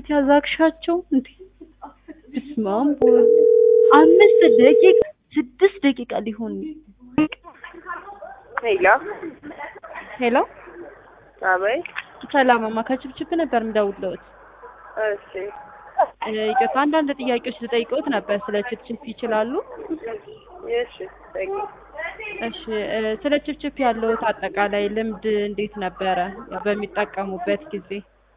ያዛግሻቸው እንዴ! በስመ አብ ወወልድ አምስት ደቂቃ ስድስት ደቂቃ ሊሆን ሄሎ ሄሎ አቤት። ሰላምማ ከችብችብ ነበር የምደውልልዎት። እሺ እ ይቅርታ አንዳንድ ጥያቄዎች ልጠይቅዎት ነበር ስለ ችብችብ ይችላሉ? እሺ ጠይቂ። እሺ እ ስለ ችብችብ ያለዎት አጠቃላይ ልምድ እንዴት ነበረ በሚጠቀሙበት ጊዜ?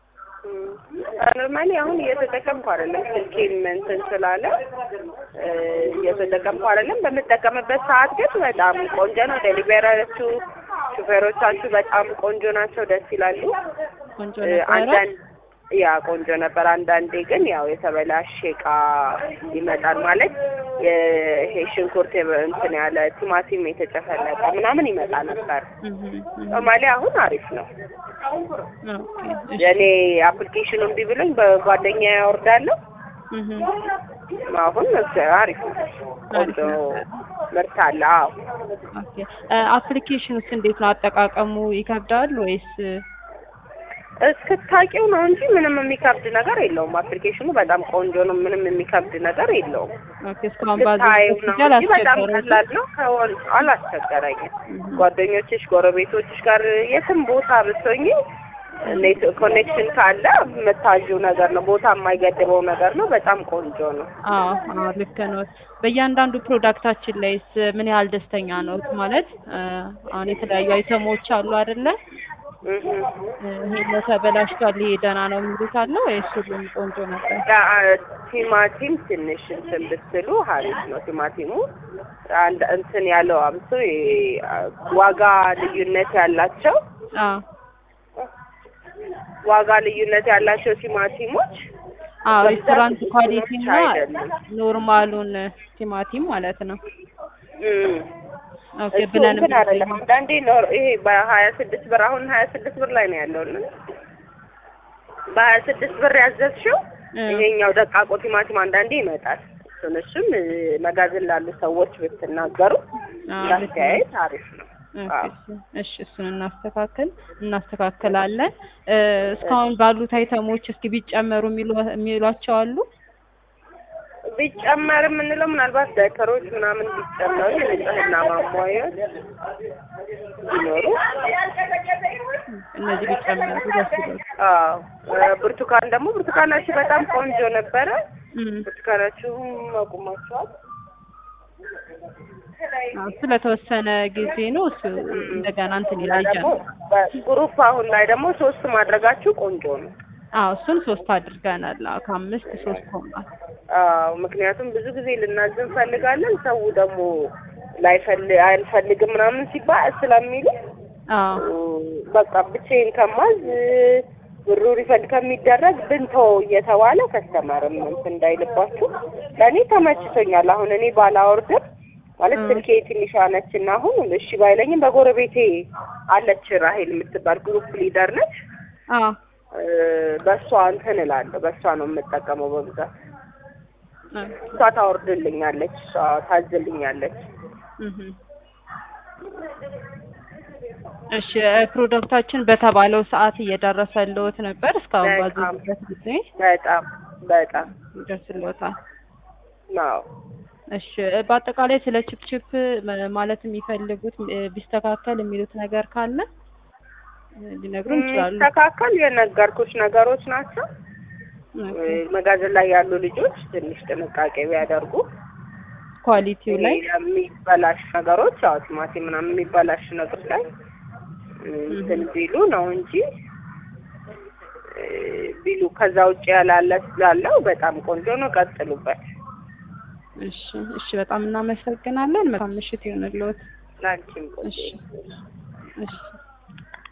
ኖርማሊ አሁን እየተጠቀምኩ አይደለም። ስልኬም እንትን ስላለ እ እየተጠቀምኩ አይደለም። በምጠቀምበት ሰዓት ግን በጣም ቆንጆ ነው። ዴሊቨራችሁ ሹፌሮቻችሁ በጣም ቆንጆ ናቸው፣ ደስ ይላሉ። ቆንጆ እ ነበረ? አንዳንድ ያ ቆንጆ ነበር። አንዳንዴ ግን ያው የተበላሸ እቃ ይመጣል ማለት ይሄ ሽንኩርት የበ- እንትን ያለ ቲማቲም የተጨፈለቀ ምናምን ይመጣ ነበር። እህ እህ ኖርማሊ አሁን አሪፍ ነው። ኦኬ እሺ የኔ አፕሊኬሽኑ እምቢ ብሎኝ በጓደኛ ያወርዳለሁ። እህ አሁን አሪፍ ነው። ቆንጆ ምርት አለ። አዎ ኦኬ እ አፕሊኬሽኑስ እንዴት ነው አጠቃቀሙ ይከብዳል ወይስ እስክታውቂው ነው እንጂ ምንም የሚከብድ ነገር የለውም። አፕሊኬሽኑ በጣም ቆንጆ ነው። ምንም የሚከብድ ነገር የለውም። ኦኬ እስካሁን ስታየው ባዘዝኩት ነው ጊዜ እንጂ በጣም አላስቸገረዎትም? ቀላል ነው። ከወል አላስቸገረኝም። ጓደኞችሽ፣ ጎረቤቶችሽ ጋር የትም ቦታ ብትሆኚ ኔት ኮኔክሽን ካለ የምታዥው ነገር ነው። ቦታ የማይገድበው ነገር ነው። በጣም ቆንጆ ነው። አዎ አዎ ልክ ነው። በእያንዳንዱ ፕሮዳክታችን ላይስ ምን ያህል ደስተኛ ነው? ማለት እ አሁን የተለያዩ አይተሞች አሉ አይደለ? እህ እ ይሄ ተበላሽቷል፣ ይሄ ደህና ነው የሚሉት አለ ወይስ ሁሉም ቆንጆ ነበር? ያ- ቲማቲም ትንሽ እንትን ብትሉ ሀሪፍ ነው። ቲማቲሙ አንድ እንትን ያለው አብሶ የ- ዋጋ ልዩነት ያላቸው አዎ ዋጋ ልዩነት ያላቸው ቲማቲሞች አዎ በብዛት ሬስቶራንት ብዙዎች ኳሊቲ እና አይደሉም። ኖርማሉን ቲማቲም ማለት ነው። እም። ኦኬ እሱ ብለን እንትን አይደለም። አንዳንዴ ኖር ይሄ በሀያ ስድስት ብር አሁን ሀያ ስድስት ብር ላይ ነው ያለው እና በሀያ ስድስት ብር ያዘዝሽው እ ይሄኛው ደቃቆ ቲማቲም አንዳንዴ ይመጣል። እሱን እሱም እ፣ መጋዘን ላሉ ሰዎች ብትናገሩ አዎ ልክ ነው። እንዳስተያየት አሪፍ ነው። ኦኬ፣ አዎ። እሺ፣ እሺ እሱን እናስተካክል እናስተካክላለን። እ እስካሁን ባሉት አይተሞች እስኪ ቢጨመሩ የሚሉ የሚሏቸው አሉ? ቢጨመር የምንለው ምናልባት ዳይፐሮች ምናምን ቢጨመሩ የንጽህና ማሟያዎች ቢኖሩ እነዚህ ቢጨመሩ ደስ ይላል። አዎ እ፣ ብርቱካን ደግሞ ብርቱካናችሁ በጣም ቆንጆ ነበረ። እም፣ ብርቱካናችሁም አቁማችኋል። አዎ ስለተወሰነ ጊዜ ነው እሱ እንደገና እንትን እና ይላል ደግሞ በግሩፕ አሁን ላይ ደግሞ ሶስት ማድረጋችሁ ቆንጆ ነው። አዎ እሱን ሶስት አድርገናል። አዎ ከአምስት ሶስት ሆኗል። አዎ ምክንያቱም ብዙ ጊዜ ልናዝ እንፈልጋለን ሰው ደግሞ ላይፈልግ አልፈልግም ምናምን ሲባል ስለሚሉ አዎ በቃ ብቻዬን ከማዝ ብሩ ሪፈንድ ከሚደረግ ብንተው እየተባለ ከስተመርም እንትን እንዳይልባችሁ ለእኔ ተመችቶኛል። አሁን እኔ ባላወርድም ማለት እ። ስልኬ ትንሿ ነች እና አሁን እሺ ባይለኝም በጎረቤቴ አለች ራሄል የምትባል ግሩፕ ሊደር ነች። አዎ እ፣ በእሷ እንትን እላለሁ። በእሷ ነው የምጠቀመው በብዛት። ኦኬ፣ እሷ ታወርድልኛለች፣ እሷ ታዝልኛለች። እህ እሺ እ ፕሮዳክታችን በተባለው ሰዓት እየደረሰልዎት ነበር? እስካሁን በጣም። ባዘዙበት ጊዜ በጣም በጣም ይደርስልዎታል? ነው። እሺ እ በአጠቃላይ ስለ ችፕችፕ ም- ማለት የሚፈልጉት እ ቢስተካከል የሚሉት ነገር ካለ እ ሊነግሩን ይችላሉ። ተካከል የነገርኩሽ ነገሮች ናቸው። ኦኬ። መጋዘን ላይ ያሉ ልጆች ትንሽ ጥንቃቄ ቢያደርጉ ኳሊቲው ላይ ይሄ የሚበላሽ ነገሮች አዎ ቲማቲም ምናምን የሚበላሽ ነገሮች ላይ እንትን ቢሉ ነው እንጂ እ፣ ቢሉ ከዛ ውጭ ያላለ ስላለው በጣም ቆንጆ ነው። ቀጥሉበት። እሺ እሺ፣ በጣም እናመሰግናለን። መልካም ምሽት ይሁንልዎት። ላንቺም ቆንጆ እሺ እሺ